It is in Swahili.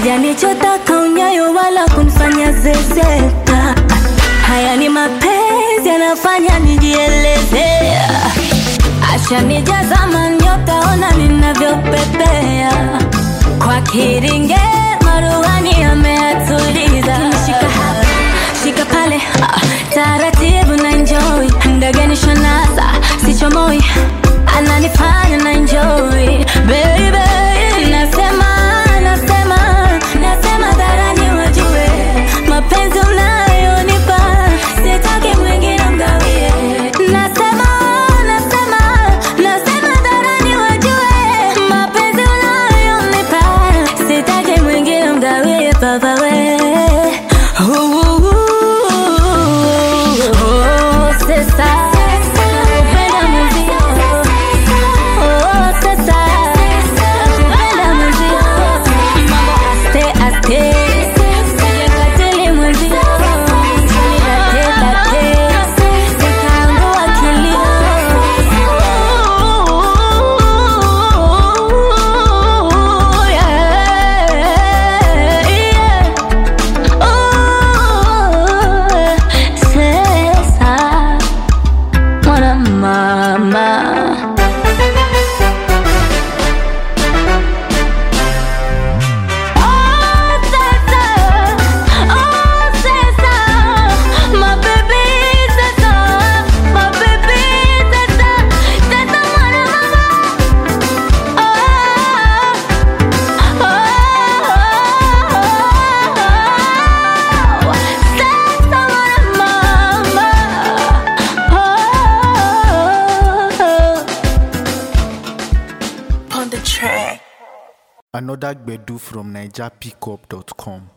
hajanichotaka unyayo wala kunifanya zezeta. Haya ni mapenzi yanafanya nijieleze, acha nijazama nyota, ona ninavyopepea kwa kiringe maruhani ameatuliza. Shika hapa, shika pale, ah, taratibu na enjoy, ndege nishanasa, sichomoi, ananifanya na enjoy baby, nasema nasema nasema dharani wajue mapenzi unayonipa sitaki mwingine mgawie. Nasema nasema nasema dharani wajue mapenzi unayonipa sitaki mwingine mgawie baba we Oh, sasa upenda muziki Oh, sasa upenda muziki mambo aste aste sijekatili muziki nilate tate nikaangua kilio yeah, yeah. Oh, César, mwana mama. Oh, César, oh, César, my baby César, my baby César, César, mwana mama. Oh, oh, César, mwana mama. Oh. on the track. Another Gbedu from NigerPickup.com.